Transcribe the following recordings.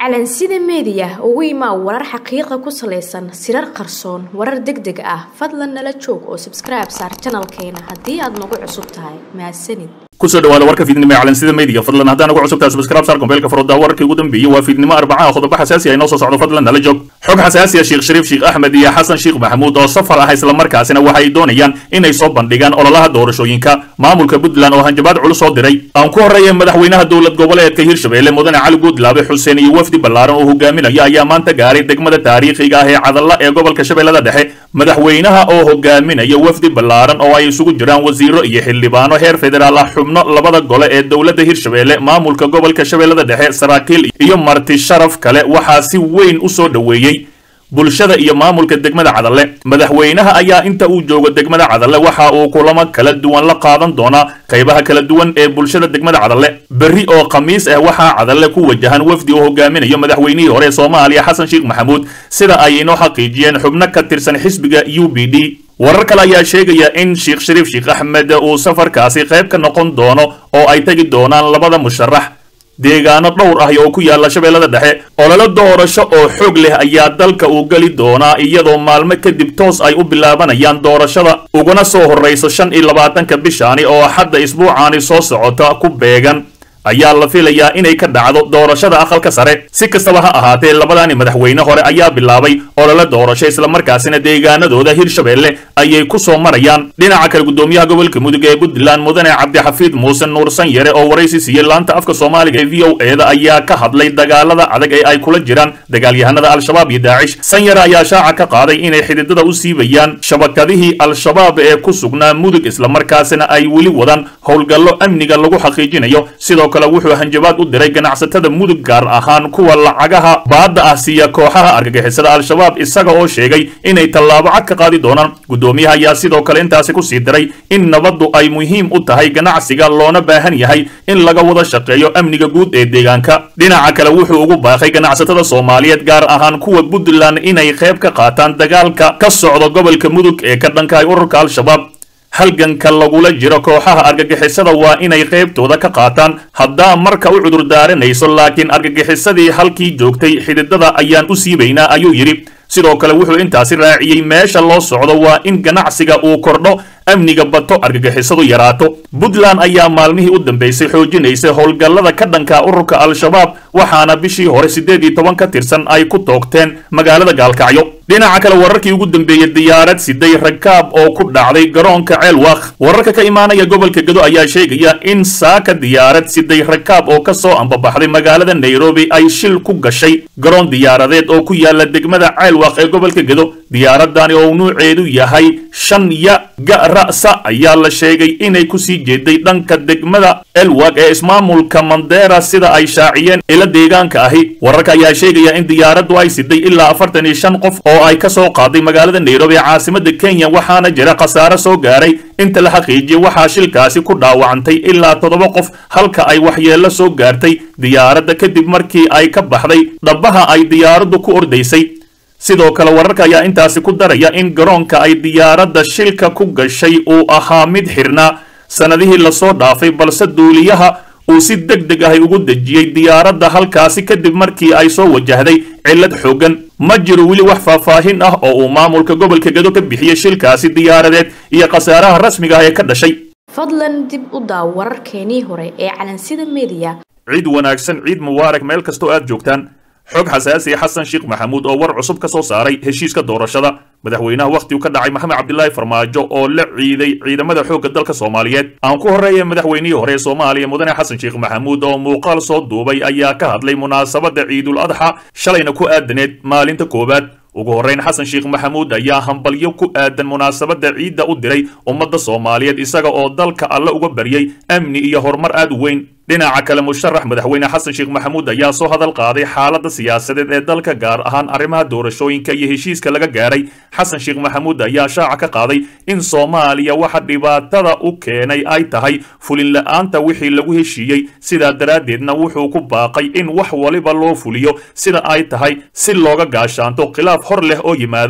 calansida meediya ugu imaa warar xaqiiqa ku salaysan sirar qarsoon warar deg deg ah fadlan nala joog oo sabskribe saar janalkeena haddii aad nagu cusub tahay mahadsanid kusoo dhawaada warka fiidnimo ee calansida media fadlan haddaan ugu cusubtahay subscribe saar kombeelka farooda wararkii ugu dambeeyey waa fiidnimo arbacaha qodobo xasaasi ah inoo soo socdo fadlan nala joog xog xasaasi ah sheekh shariif sheekh axmed iyo xasan sheekh maxamuud oo safar ah islamarkaasina waxa ay doonayaan inay soo bandhigaan ololaha doorashooyinka maamulka puntland oo hanjabaad culus soo diray aan ku horreeya madaxweynaha dowlad goboleedka hirshabelle mudane cali guudlaabe xuseen iyo wafdi ballaaran oo hogaaminaya ayaa maanta gaaray degmada taariikhiga ah ee cadalla ee gobolka shabeellada dhexe madaxweynaha oo hogaaminaya wafdi ballaaran oo ay isugu jiraan wasiiro iyo xildhibaano heer federaal ah xubno labada gole ee dowladda hirshabelle maamulka gobolka shabeellada dhexe saraakiil iyo marti sharaf kale waxaa si weyn u soo dhoweeyey bulshada iyo maamulka degmada cadalle madaxweynaha ayaa inta uu joogo degmada cadalle waxa uu kulamo kala duwan la qaadan doonaa qaybaha kala duwan ee bulshada degmada cadalle berri oo khamiis ah waxaa cadalle ku wajahan wafdi uu hogaaminayo madaxweynihii hore ee soomaaliya xasan sheekh maxamuud sida ay inoo xaqiijiyeen xubno ka tirsan xisbiga u b d warar kale ayaa sheegaya in sheekh shariif sheekh axmed uu safarkaasi qayb ka noqon doono oo ay tegi doonaan labada musharax deegaano dhowr ah oo ku yaala shabeellada dhexe ololo doorasho oo xoog leh ayaa dalka uu geli doonaa iyadoo maalmo kadib toos ay u bilaabanayaan doorashada uguna soo horrayso shan iyo labaatanka bishaani oo hadda isbuucaani soo socota ku beegan ayaa la filayaa inay ka dhacdo doorashada aqalka sare si kastaba ha ahaatee labadaani madaxweyne hore ayaa bilaabay olole doorasho islamarkaasina deegaanadooda hirshabelle ayay ku soo marayaan dhinaca kale guddoomiyaha gobolka mudug ee puntland mudane cabdixafiid muuse nuursan yare oo waraysi siiyey laanta afka soomaaliga ee v o eeda ayaa ka hadlay dagaalada adag ee ay kula jiraan dagaalyahanada al-shabaab iyo daacish sanyare ayaa shaaca ka qaaday inay xididada u siibayaan shabakadihii al-shabaab ee ku sugnaa mudug islamarkaasina ay weli wadaan howlgallo amniga lagu xaqiijinayo sidoo kale wuxuu hanjabaad u diray ganacsatada mudug gaar ahaan kuwa lacagaha baadda ah siiya kooxaha argagixisada al-shabaab isaga oo sheegay inay tallaabo cad ka qaadi doonaan guddoomiyaha ayaa sidoo kale intaasi ku sii diray in nabaddu ay muhiim u tahay ganacsiga loona baahan yahay in laga wada shaqeeyo amniga guud ee deegaanka dhinaca kale wuxuu ugu baaqay ganacsatada soomaaliyeed gaar ahaan kuwa puntland inay qayb ka qaataan dagaalka ka socda gobolka mudug ee ka dhankahay ururka al-shabaab halganka lagula jiro kooxaha argagixisada waa inay qaybtooda ka qaataan haddaa marka u cudur daaranayso laakiin argagixisadii halkii joogtay xididada ayaan u siibaynaa ayuu yidhi sidoo kale wuxuu intaasi raaciyey meesha loo socdo waa in ganacsiga uu kordho amniga bato argagixisadu yaraato puntland ayaa maalmihii u dambeysay xoojinaysay howlgallada ka dhanka ururka al-shabaab waxaana bishii hore siddeed iyo toban ka tirsan ay ku toogteen magaalada gaalkacyo dhinaca kale wararkii ugu dambeeyey diyaarad siday rakaab oo ku dhacday garoonka ceelwaq wararka ka imaanaya gobolka gado ayaa sheegaya in saaka diyaarad siday rakaab oo ka soo ambabaxday magaalada nairobi ay shil ku gashay garoon diyaaradeed oo ku yaala degmada ceelwaq ee gobolka gado diyaaradani oo nuuceedu yahay shan ya ga ra'sa ayaa la sheegay inay kusii jeeday dhanka degmada elwag ee ismaamulka mandera sida ay shaaciyeen ila deegaanka ahi wararka ayaa sheegaya in diyaaraddu ay siday ilaa afartan iyo shan qof oo ay ka soo qaaday magaalada nairobi ee caasimada kenya waxaana jira khasaare soo gaaray inta la xaqiijiyey waxaa shilkaasi ku dhaawacantay ilaa toddoba qof halka ay waxyeello soo gaartay diyaaradda kadib markii ay ka baxday dhabbaha ay diyaaraddu ku ordaysay sidoo kale wararka ayaa intaasi ku daraya in garoonka ay diyaaradda shilka ku gashay uu ahaa mid xirnaa sannadihii lasoo dhaafay balse duuliyaha uu si deg deg ahy ugu dejiyey diyaaradda halkaasi kadib markii ay soo wajahday cillad xooggan ma jiro weli wax faahfaahin ah oo uu maamulka gobolka gado ka bixiyey shilkaasi diyaaradeed iyo khasaaraha rasmiga ah ee ka dhashay fadlan dib u daaw wararkeenii hore ee calansida meediya ciid wanaagsan ciid mubaarak meel kastoo aad joogtaan xog xasaasiya xasan sheekh maxamuud oo war cusub ka soo saaray heshiiska doorashada madaxweynaha wakhtigu ka dhacay maxamed cabdilaahi farmaajo oo la ciiday ciidamada xoogga dalka soomaaliyeed aan ku horreeya madaxweynihii hore ee soomaaliya mudane xasan sheekh maxamuud oo muuqaal soo duubay ayaa ka hadlay munaasabadda ciidul adxa shalayna ku aadaneed maalinta koowaad ugu horrayn xasan sheekh maxamuud ayaa hambalyo ku aadan munaasabadda ciidda u diray ummadda soomaaliyeed isaga oo dalka alle uga baryay amni iyo horumar aad u weyn dhinaca kale musharax madaxweyne xasan sheekh maxamuud ayaa soo hadal qaaday xaaladda siyaasadeed ee dalka gaar ahaan arrimaha doorashooyinka iyo heshiiska laga gaaray xasan sheekh maxamuud ayaa shaaca ka qaaday in soomaaliya waxa dhibaatada u keenay ay tahay fulin la-aanta wixii lagu heshiiyey sidaa daraaddeedna wuxuu ku baaqay in wax waliba loo fuliyo sida ay tahay si looga gaashaanto khilaaf hor leh oo yimaada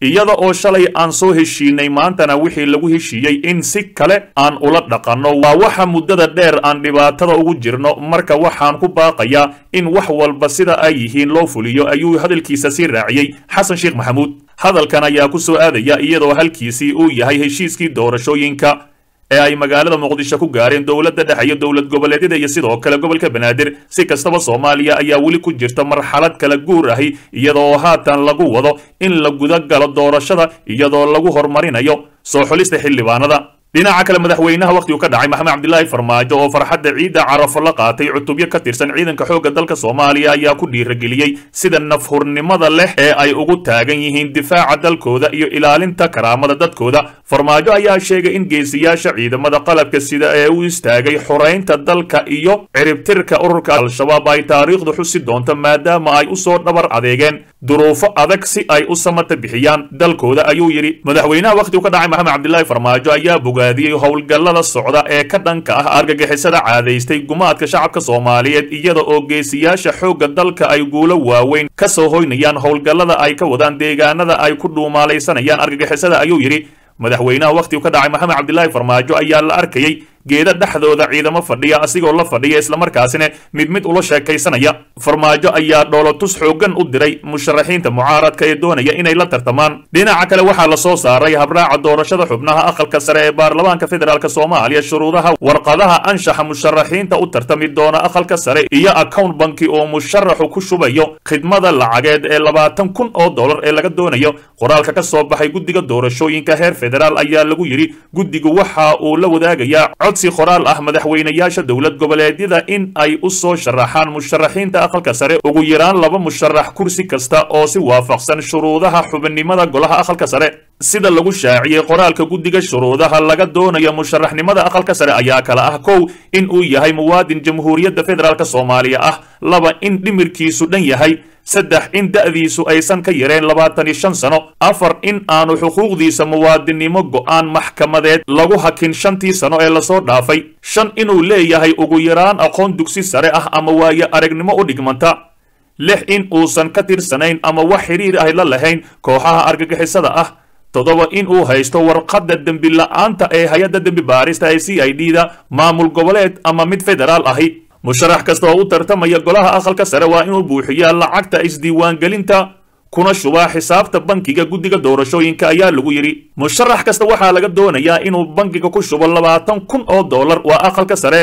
iyada oo shalay aan soo heshiinay maantana wixii lagu heshiiyey in si kale aan ula dhaqanno waa waxa muddada dheer aan dhibaatada ugu jirno marka waxaan ku baaqayaa in wax walba sida ay yihiin loo fuliyo ayuu hadalkiisa sii raaciyey xasan sheekh maxamuud hadalkan ayaa ku soo aadaya iyadoo halkiisii uu yahay heshiiskii doorashooyinka ee ay magaalada muqdisho ku gaareen dowladda dhexe iyo dowlad goboleedyada iyo sidoo kale gobolka banaadir si kastaba soomaaliya ayaa weli ku jirta marxalad kala guur ahi iyadoo haatan lagu wado in la guda galo doorashada iyadoo lagu horumarinayo soo xulista xildhibaanada dhinaca kale madaxweynaha wakhtigu ka dhacay maxamed cabdilaahi farmaajo oo farxadda ciidda carafo la qaatay cutubyo ka tirsan ciidanka xoogga dalka soomaaliya ayaa ku dhiirageliyey sida nafhurnimada leh ee ay ugu taagan yihiin difaaca dalkooda iyo ilaalinta karaamada dadkooda farmaajo ayaa sheegay in geesiyaasha ciidamada qalabka sida ee u istaagay xoraynta dalka iyo ciribtirka ururka al-shabaab ay taariikhdu xusi doonto maadaama ay u soo dhabar adeegeen duruufo adag si ay u samata bixiyaan dalkooda ayuu yidhi madaxweynaha wakhtigu ka dhacay maxamed cabdilaahi farmaajo ayaa bogaadiyey howlgallada socda ee ka dhanka ah argagixisada caadaystay gumaadka shacabka soomaaliyeed iyada oo geesiyaasha xoogga dalka ay guulo waaweyn ka soo hoynayaan howlgallada ay ka wadaan deegaanada ay ku dhuumaalaysanayaan argagixisada ayuu yidhi madaxweynaha wakhtigu ka dhacay maxamed cabdilaahi farmaajo ayaa la arkayey geeda dhexdooda ciidamo fadhiya asigoo la fadhiya islamarkaasina mid mid ula sheekaysanaya farmaajo ayaa dhoolotus xooggan u diray musharaxiinta mucaaradka ee doonaya inay la tartamaan dhinaca kale waxaa la soo saaray habraaca doorashada xubnaha aqalka sare ee baarlamaanka federaalk soomaaliya shuruudaha warqadaha anshaxa musharaxiinta u tartami doona aqalka sare iyo account banki oo musharaxu ku shubayo khidmada lacageed ee labaatan kun oo dollar ee laga doonayo qoraalka ka soo baxay guddiga doorashooyinka heer federaal ayaa lagu yidhi guddigu waxa uu la wadaagayaa codsi qoraal ah madaxweynayaasha dowlad goboleedyada in ay u soo sharaxaan musharaxiinta aqalka sare ugu yaraan laba musharax kursi kasta oo si waafaqsan shuruudaha xubinnimada golaha aqalka sare sida lagu shaaciyey qoraalka guddiga shuruudaha laga doonayo musharaxnimada aqalka sare ayaa kala ah kow in uu yahay muwaadin jamhuuriyadda federaalk soomaaliya ah laba in dhimirkiisu dhan yahay saddex in da'diisu aysan ka yareen labaatan iyo shan sano afar in aanu xuquuqdiisa muwaadinnimo go'aan maxkamadeed lagu hakin shantii sano ee lasoo dhaafay shan inuu leeyahay ugu yaraan aqoon dugsi sare ah ama waayo aragnimo u dhigmanta lix in uusan ka tirsanayn ama wax xidhiir ah la lahayn kooxaha argagixisada ah toddoba in uu haysto warqadda dembi la'aanta ee hay-adda dembi baarista ee c i d da maamul goboleed ama mid federaal ahi musharax kasta oo u tartamaya golaha aqalka sare waa inuu buuxiyaa lacagta isdiiwaangelinta kuna shubaa xisaabta bankiga guddiga doorashooyinka ayaa lagu yidhi musharax kasta waxaa laga doonayaa inuu bankiga ku shubo labaatan kun oo dollar waa aqalka sare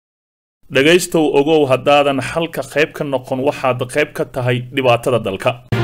dhegaystow ogow haddaadan xalka qayb ka noqon waxaad qayb ka tahay dhibaatada dalka